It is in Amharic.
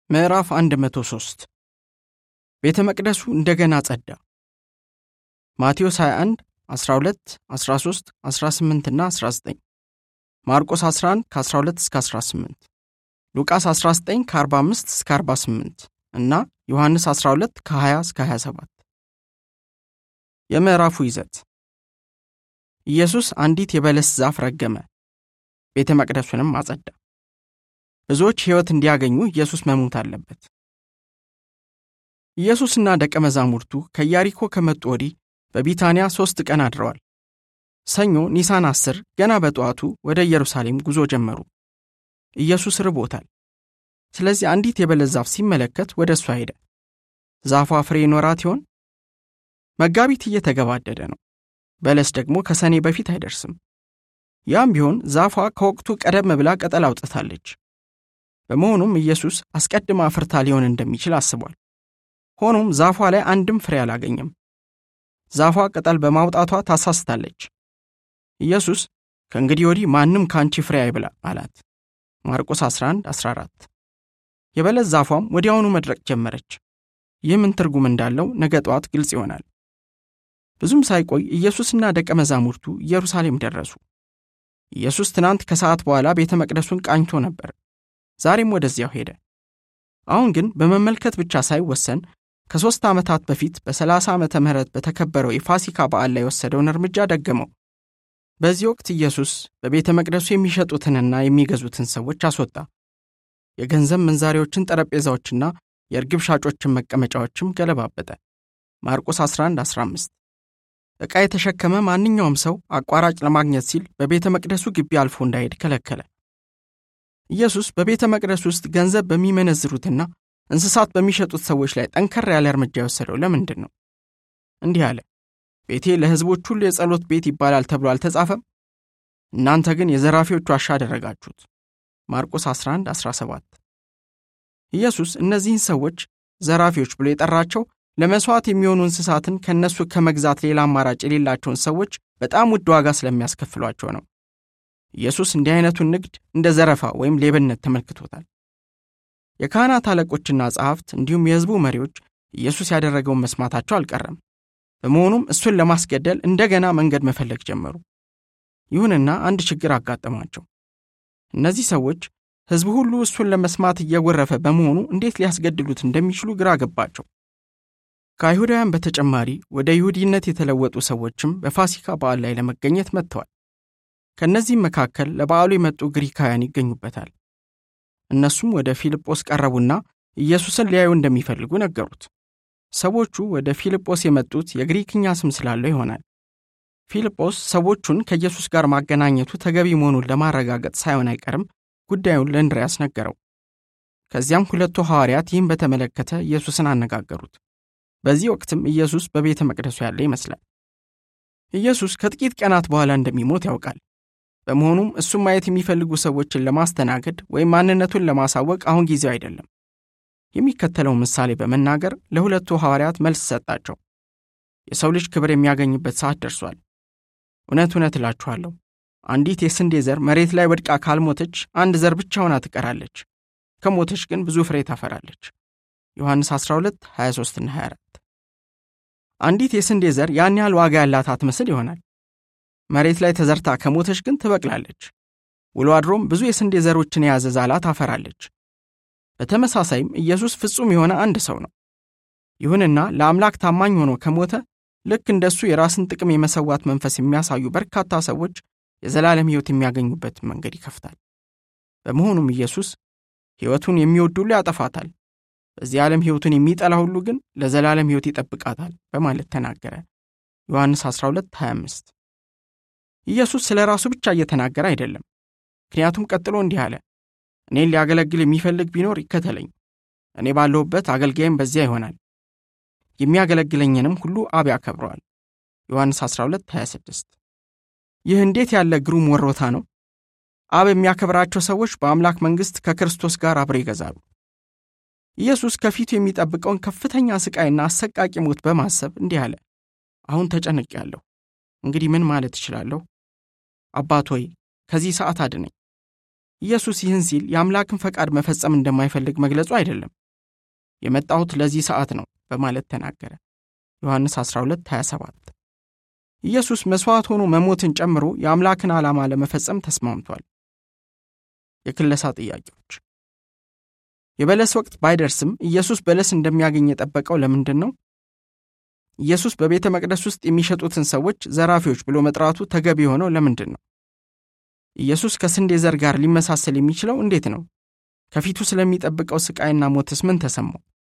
ምዕራፍ 103 ቤተ መቅደሱ እንደገና ጸዳ። ማቴዎስ 21 12 13 18 እና 19 ማርቆስ 11 ከ12 እስከ 18 ሉቃስ 19 ከ45 እስከ 48 እና ዮሐንስ 12 ከ20 እስከ 27 የምዕራፉ ይዘት ኢየሱስ አንዲት የበለስ ዛፍ ረገመ፣ ቤተ መቅደሱንም አጸዳ። ብዙዎች ሕይወት እንዲያገኙ ኢየሱስ መሞት አለበት። ኢየሱስና ደቀ መዛሙርቱ ከኢያሪኮ ከመጡ ወዲህ በቢታንያ ሦስት ቀን አድረዋል። ሰኞ ኒሳን አስር ገና በጠዋቱ ወደ ኢየሩሳሌም ጉዞ ጀመሩ። ኢየሱስ ርቦታል። ስለዚህ አንዲት የበለስ ዛፍ ሲመለከት ወደ እሷ ሄደ። ዛፏ ፍሬ ይኖራት ይሆን? መጋቢት እየተገባደደ ነው። በለስ ደግሞ ከሰኔ በፊት አይደርስም። ያም ቢሆን ዛፏ ከወቅቱ ቀደም ብላ ቅጠል አውጥታለች። በመሆኑም ኢየሱስ አስቀድማ አፍርታ ሊሆን እንደሚችል አስቧል። ሆኖም ዛፏ ላይ አንድም ፍሬ አላገኘም። ዛፏ ቅጠል በማውጣቷ ታሳስታለች። ኢየሱስ ከእንግዲህ ወዲህ ማንም ከአንቺ ፍሬ አይብላ አላት። ማርቆስ 11 14 የበለስ ዛፏም ወዲያውኑ መድረቅ ጀመረች። ይህ ምን ትርጉም እንዳለው ነገ ጠዋት ግልጽ ይሆናል። ብዙም ሳይቆይ ኢየሱስና ደቀ መዛሙርቱ ኢየሩሳሌም ደረሱ። ኢየሱስ ትናንት ከሰዓት በኋላ ቤተ መቅደሱን ቃኝቶ ነበር። ዛሬም ወደዚያው ሄደ። አሁን ግን በመመልከት ብቻ ሳይወሰን ከሦስት ዓመታት በፊት በሰላሳ ዓመተ ምህረት በተከበረው የፋሲካ በዓል ላይ የወሰደውን እርምጃ ደገመው። በዚህ ወቅት ኢየሱስ በቤተ መቅደሱ የሚሸጡትንና የሚገዙትን ሰዎች አስወጣ። የገንዘብ መንዛሪዎችን ጠረጴዛዎችና የእርግብ ሻጮችን መቀመጫዎችም ገለባበጠ። ማርቆስ 11 15 ዕቃ የተሸከመ ማንኛውም ሰው አቋራጭ ለማግኘት ሲል በቤተ መቅደሱ ግቢ አልፎ እንዳይሄድ ከለከለ። ኢየሱስ በቤተ መቅደስ ውስጥ ገንዘብ በሚመነዝሩትና እንስሳት በሚሸጡት ሰዎች ላይ ጠንከር ያለ እርምጃ የወሰደው ለምንድን ነው? እንዲህ አለ፣ ቤቴ ለሕዝቦች ሁሉ የጸሎት ቤት ይባላል ተብሎ አልተጻፈም? እናንተ ግን የዘራፊዎች ዋሻ አደረጋችሁት። ማርቆስ 11 17 ኢየሱስ እነዚህን ሰዎች ዘራፊዎች ብሎ የጠራቸው ለመሥዋዕት የሚሆኑ እንስሳትን ከእነሱ ከመግዛት ሌላ አማራጭ የሌላቸውን ሰዎች በጣም ውድ ዋጋ ስለሚያስከፍሏቸው ነው። ኢየሱስ እንዲህ አይነቱን ንግድ እንደ ዘረፋ ወይም ሌብነት ተመልክቶታል። የካህናት አለቆችና ጸሐፍት እንዲሁም የሕዝቡ መሪዎች ኢየሱስ ያደረገውን መስማታቸው አልቀረም። በመሆኑም እሱን ለማስገደል እንደገና መንገድ መፈለግ ጀመሩ። ይሁንና አንድ ችግር አጋጠማቸው። እነዚህ ሰዎች ሕዝቡ ሁሉ እሱን ለመስማት እየጎረፈ በመሆኑ እንዴት ሊያስገድሉት እንደሚችሉ ግራ ገባቸው። ከአይሁዳውያን በተጨማሪ ወደ ይሁዲነት የተለወጡ ሰዎችም በፋሲካ በዓል ላይ ለመገኘት መጥተዋል። ከእነዚህም መካከል ለበዓሉ የመጡ ግሪካውያን ይገኙበታል። እነሱም ወደ ፊልጶስ ቀረቡና ኢየሱስን ሊያዩ እንደሚፈልጉ ነገሩት። ሰዎቹ ወደ ፊልጶስ የመጡት የግሪክኛ ስም ስላለው ይሆናል። ፊልጶስ ሰዎቹን ከኢየሱስ ጋር ማገናኘቱ ተገቢ መሆኑን ለማረጋገጥ ሳይሆን አይቀርም ጉዳዩን ለእንድርያስ ነገረው። ከዚያም ሁለቱ ሐዋርያት ይህን በተመለከተ ኢየሱስን አነጋገሩት። በዚህ ወቅትም ኢየሱስ በቤተ መቅደሱ ያለ ይመስላል። ኢየሱስ ከጥቂት ቀናት በኋላ እንደሚሞት ያውቃል። በመሆኑም እሱም ማየት የሚፈልጉ ሰዎችን ለማስተናገድ ወይም ማንነቱን ለማሳወቅ አሁን ጊዜው አይደለም። የሚከተለው ምሳሌ በመናገር ለሁለቱ ሐዋርያት መልስ ሰጣቸው። የሰው ልጅ ክብር የሚያገኝበት ሰዓት ደርሷል። እውነት እውነት እላችኋለሁ አንዲት የስንዴ ዘር መሬት ላይ ወድቃ ካልሞተች አንድ ዘር ብቻ ሆና ትቀራለች። ከሞተች ግን ብዙ ፍሬ ታፈራለች። ዮሐንስ 12 23ና 24 አንዲት የስንዴ ዘር ያን ያህል ዋጋ ያላት አትመስል ይሆናል። መሬት ላይ ተዘርታ ከሞተች ግን ትበቅላለች። ውሎ አድሮም ብዙ የስንዴ ዘሮችን የያዘ ዛላ ታፈራለች። በተመሳሳይም ኢየሱስ ፍጹም የሆነ አንድ ሰው ነው። ይሁንና ለአምላክ ታማኝ ሆኖ ከሞተ ልክ እንደሱ የራስን ጥቅም የመሰዋት መንፈስ የሚያሳዩ በርካታ ሰዎች የዘላለም ሕይወት የሚያገኙበትን መንገድ ይከፍታል። በመሆኑም ኢየሱስ ሕይወቱን የሚወድ ሁሉ ያጠፋታል፣ በዚህ ዓለም ሕይወቱን የሚጠላ ሁሉ ግን ለዘላለም ሕይወት ይጠብቃታል በማለት ተናገረ። ዮሐንስ 12 25 ኢየሱስ ስለ ራሱ ብቻ እየተናገረ አይደለም። ምክንያቱም ቀጥሎ እንዲህ አለ፣ እኔን ሊያገለግል የሚፈልግ ቢኖር ይከተለኝ፣ እኔ ባለሁበት አገልጋይም በዚያ ይሆናል፣ የሚያገለግለኝንም ሁሉ አብ ያከብረዋል። ዮሐንስ 12 26 ይህ እንዴት ያለ ግሩም ወሮታ ነው! አብ የሚያከብራቸው ሰዎች በአምላክ መንግሥት ከክርስቶስ ጋር አብረው ይገዛሉ። ኢየሱስ ከፊቱ የሚጠብቀውን ከፍተኛ ሥቃይና አሰቃቂ ሞት በማሰብ እንዲህ አለ፣ አሁን ተጨንቄያለሁ። እንግዲህ ምን ማለት እችላለሁ? አባት ሆይ ከዚህ ሰዓት አድነኝ። ኢየሱስ ይህን ሲል የአምላክን ፈቃድ መፈጸም እንደማይፈልግ መግለጹ አይደለም። የመጣሁት ለዚህ ሰዓት ነው በማለት ተናገረ። ዮሐንስ 12 27 ኢየሱስ መሥዋዕት ሆኖ መሞትን ጨምሮ የአምላክን ዓላማ ለመፈጸም ተስማምቷል። የክለሳ ጥያቄዎች የበለስ ወቅት ባይደርስም ኢየሱስ በለስ እንደሚያገኝ የጠበቀው ለምንድን ነው? ኢየሱስ በቤተ መቅደስ ውስጥ የሚሸጡትን ሰዎች ዘራፊዎች ብሎ መጥራቱ ተገቢ የሆነው ለምንድን ነው? ኢየሱስ ከስንዴ ዘር ጋር ሊመሳሰል የሚችለው እንዴት ነው? ከፊቱ ስለሚጠብቀው ስቃይና ሞትስ ምን ተሰማው?